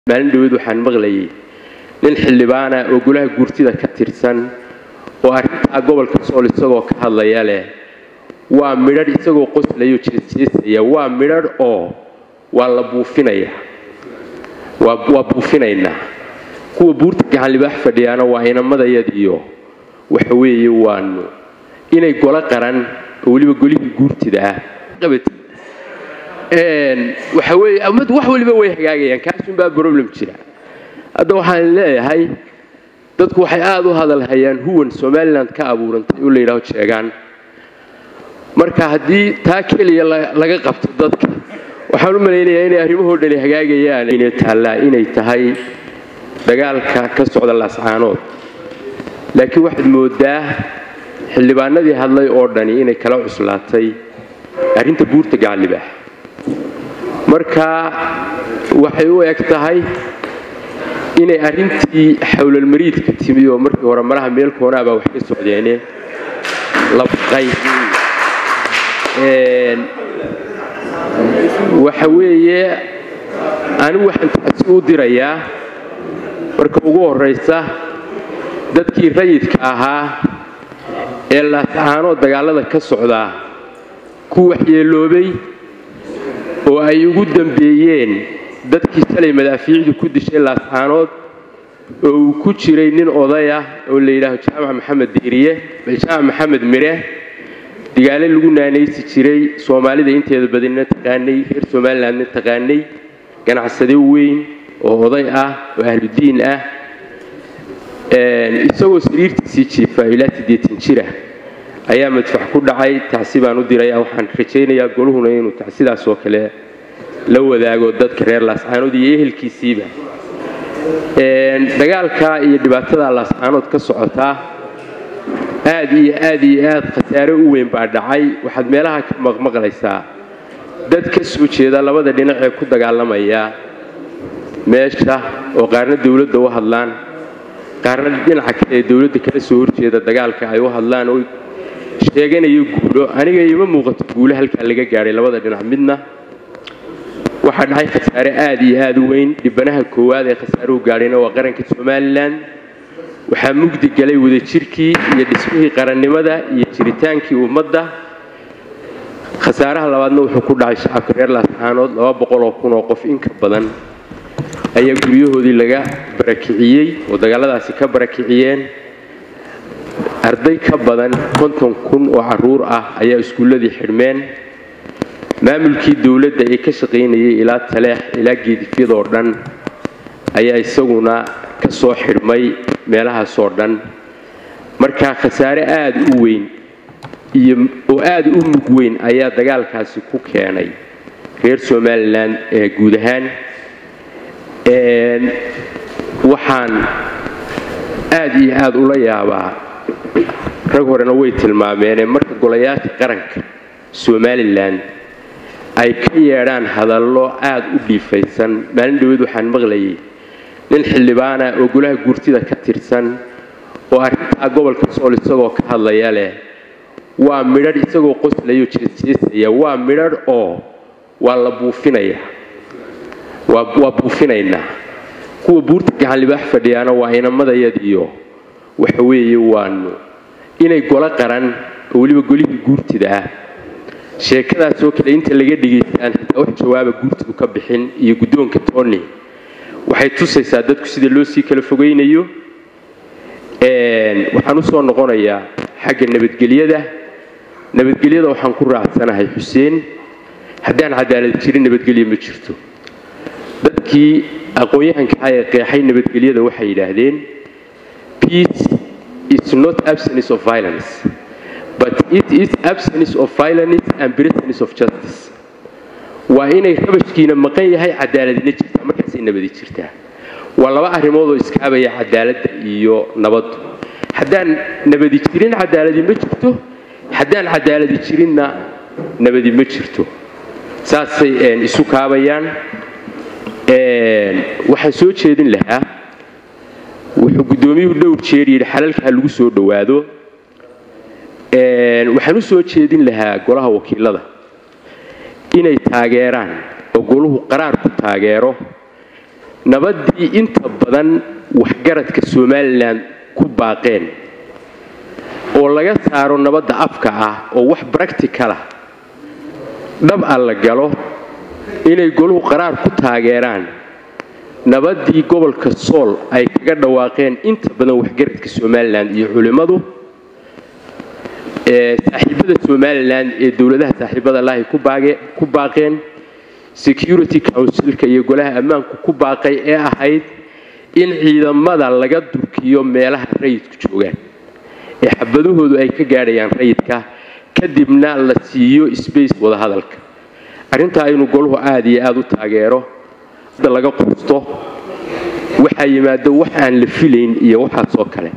maalin dhaweed waxaan maqlayay nin xildhibaana oo golaha guurtida ka tirsan oo arrintaa gobolka sool isagoo ka hadlaya leh waa midhadh isagoo qoslayo jeesjeesaya waa midhadh oo waa la buufinaya waa buufinaynaa kuwa buurta gacan libaax fadhiyaana waa inamadayadiyo waxa weeye waanu inay golo qaran oo weliba golihii guurtida ah waxa weeye ummaddu wax waliba way hagaagayaan kaasunbaa problem jira hadda waxaan leeyahay dadku waxay aada u hadalhayaan huwan somalilan ka abuurantay oo la yidhaaho jeegaan marka haddii taa keliya laga qabto dadka waxaan u malaynayaa inay arrimahoo dhani hagaagayaan inay taallaa inay tahay dagaalka ka socda laascaanood laakiin waxaad moodaa xildhibaanadii hadlay oo dhani inay kala cuslaatay arrinta buurta gacallibaax marka waxay u eg tahay inay arrintii xawlalmariidka timi oo markii hore malaha meel koonaabaa wax ka socdeene la baqay waxa weeye anigu waxaan tacsi u dirayaa marka ugu horraysa dadkii rayidka ahaa ee laascaanoo dagaallada ka socdaa ku waxyeeloobay oo ay ugu dambeeyeen dadkii shalay madaafiicdu ku dishay laascaanood oo uu ku jiray nin oday ah oo la yidhaaho jaamac maxamed diiriye jaamac maxamed mire digaale lagu naanaysi jiray soomaalida inteeda badina taqaanay reer somalilandna taqaanay ganacsade weyn oo oday ah oo ahludiin ah isagoo sariirtiisii jiifa ilaa siddeetan jira ayaa madfax ku dhacay tacsi baan u diraya waxaan rajaynayaa goluhuna inuu tacsidaas oo kale la wadaago dadka reer laascaanood iyo ehelkiisiiba dagaalka iyo dhibaatada laascaanood ka socotaa aad iyo aad iyo aad khasaare u weyn baa dhacay waxaad meelaha ka maqmaqlaysaa dad ka soo jeeda labada dhinac ee ku dagaalamaya meesha oo qaarna dowladda u hadlaan qaarna dhinaca kale ee dowladda kala soo horjeeda dagaalka ay u hadlaan oo sheeganayo guulo aniga ima muuqato guulo halkaa laga gaadhay labada dhinac midna waxaa dhacay khasaare aad iyo aad u weyn dhibanaha koowaad ee khasaaruhu gaadhayna waa qaranka somalilan waxaa mugdi galay wadajirkii iyo dhismihii qarannimada iyo jiritaankii ummadda khasaaraha labaadna wuxuu ku dhacay shacabka reer laascaanood laba boqol oo kun oo qof in ka badan ayaa guryahoodii laga barakiciyey oo dagaaladaasi ka barakiciyeen arday ka badan konton kun oo caruur ah ayaa iskuulladii xidhmeen maamulkii dowladda ee ka shaqaynayay ilaa taleex ilaa geedifyadoo dhan ayaa isaguna ka soo xidhmay meelahaasoo dhan marka khasaare aada u weyn iyo oo aada u mug weyn ayaa dagaalkaasi ku keenay reer somalilan ee guud ahaan waxaan aada iyo aada ula yaabaa rag horena way tilmaameene marka golayaasha qaranka somalilan ay ka yeedhaan hadallo aada u dhiifaysan maalin dhaweed waxaan maqlayay nin xildhibaana oo golaha guurtida ka tirsan oo arrintaa gobolka sool isagoo ka hadlaya leh waa midhadh isagoo qoslayo jeesjeesaya waa midhadh oo waa la buufinaya waa buufinaynaa kuwa buurta gacan libaax fadhiyaana waa inamadayadiyo waxa weeye waanu inay golo qaran oo weliba golihii guurtida ah sheekadaasoo kale inta laga dhigaystaan xitaa wax jawaaba guurtidu ka bixin iyo guddoonka tony waxay tusaysaa dadku sida loo sii kala fogaynayo waxaan u soo noqonayaa xagga nabadgelyada nabadgelyada waxaan ku raacsanahay xuseen haddaan cadaalad jirin nabadgelyo ma jirto dadkii aqoon-yahanka ah ee qeexay nabadgelyada waxay yidhaahdeen peace is not absence of violence but it is absence of violence and presence of justice waa inay rabashkiina maqan yahay cadaaladina jirtaa markaasay nabadi jirtaa waa laba arrimoodoo iskaabaya cadaaladda iyo nabaddu haddaan nabadi jirin cadaaladi ma jirto haddaan cadaaladi jirinna nabadi ma jirto saasay isu kaabayaan waxaan soo jeedin lahaa wuxuu guddoomiyuhu dhowr jeer yidhi xalalka ha lagu soo dhowaado waxaan u soo jeedin lahaa golaha wakiilada inay taageeraan oo goluhu qaraar ku taageero nabaddii inta badan waxgaradka somalilan ku baaqeen oo laga saaro nabadda afka ah oo wax bracticalah dhab a la galo inay goluhu qaraar ku taageeraan nabaddii gobolka sool ay kaga dhawaaqeen inta badan waxgaradka somalilan iyo culimmadu saaxiibada somalilan ee dowladaha saaxiibada lahi ku baaqeen security councilka iyo golaha ammaanku ku baaqay ee ahayd in ciidamada laga durkiyo meelaha rayidku joogaan ee xabadahoodu ay ka gaadhayaan rayidka kadibna la siiyo sbace wadahadalka arrintaa inuu goluhu aada iyo aada u taageero laga qusto waxaa yimaado wax aan la filayn iyo waxaasoo kale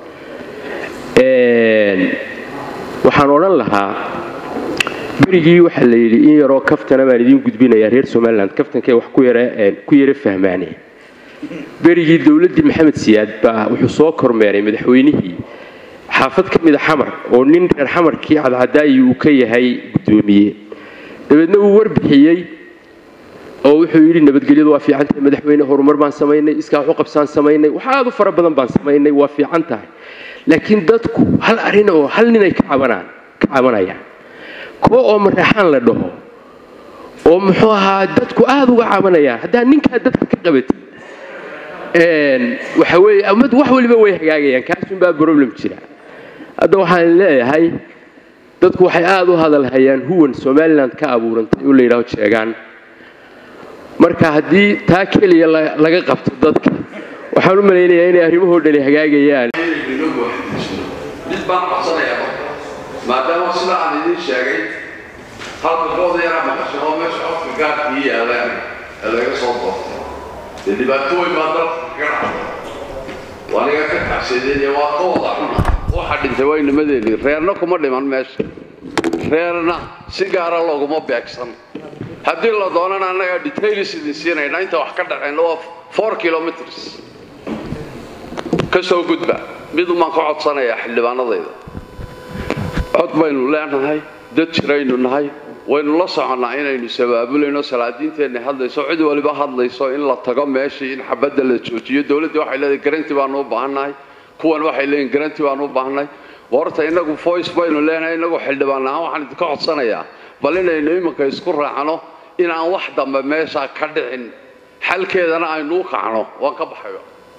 waxaan odhan lahaa berigii waxaa la yidhi in yaroo kaftana baan idiin gudbinayaa reer somalilan kaftankay wax ku yara fahmaane berigii dowladdii maxamed siyaad baa wuxuu soo kormeeray madaxweynihii xaafad ka mida xamar oo nin reer xamarkii cadcadaayi uu ka yahay guddoomiye dabeedna uu warbixiyey oo wuxuu yidhi nabadgelyadu waa fiican tahay madaxweyne horumar baan samaynay iskaa waxu qabsaan samaynay wax aad u fara badan baan samaynay waa fiican tahay laakiin dadku hal arrin oo hal ninay ka cabanaan ka cabanayaan kuwa oo mareexaan la dhaho oo muxuu ahaa dadku aada uga cabanayaan haddaa ninkaa dadka ka qabatid waxa weeye wax waliba way hagaagayaan kaasunbaa problem jira hadda waxaan leeyahay dadku waxay aada u hadalhayaan huwan somalilan ka abuurantay oo la yidhaho jeegaan marka haddii taa keliya laga qabto dadka waxaan u malaynayaa inay arrimahoo dhani hagaagayaan mid baan codsanayaa marka maadaama sida aan idiin sheegay halka kooda yaraa maqasho oo meesha codka gaarkii yaalaan ee laga soo doortay dee dhibaatooyin baa dalka kaga dhacday waa niga ka kacsadeen waa ka wada xuna waxa dhintay waa nimadeedii reerna kuma dhiman meesha reerna si gaara looguma beegsan haddii la doonana annagaa details idin siinayna inta wax ka dhaceen waa four kilometers ka soo gudba midumaan ka codsanayaa xildhibaanadayda cod baynu leenahay dad jiraynu nahay waynu la soconnaa inaynu sabaabulayno salaadiinteenna hadlayso cid waliba hadlayso in la tago meeshii in xabadda la joojiyo dowladdii waxay leedahay garanti baanu u baahannahay kuwan waxay leeyihin garanti baanu u baahannahay horta innagu voice baynu leenahay innagu xildhibaan ahaan waxaan idinka codsanayaa bal inaynu iminka isku raacno inaan wax dambe meesha ka dhicin xalkeedana aynu u kacno waan ka baxayo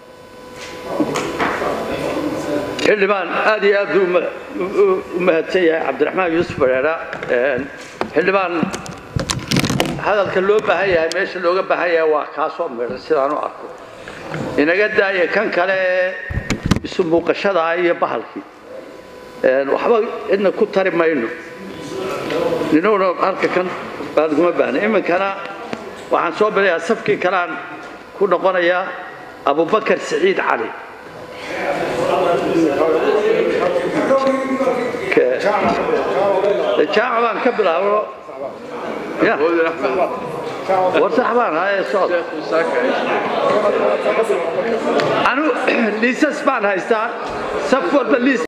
xildhibaan aad iyo aad buu u mahadsan yahay cabdiraxmaan yuusuf bareera xildhibaan hadalka loo baahan yahay meesha looga baahan yahay waa kaasoo midhan sidaan u arko inaga daaya kan kale ee isu muuqashada iyo bahalkii waxba cidna ku tari mayno ninowna halka kan baad kuma baahna iminkana waxaan soo bilayaa safkii kaleaan ku noqonayaa abubakar siciid cali jaac baan ka bilaabo war sax baan haye socod anu liisas baan haystaa saf walba liis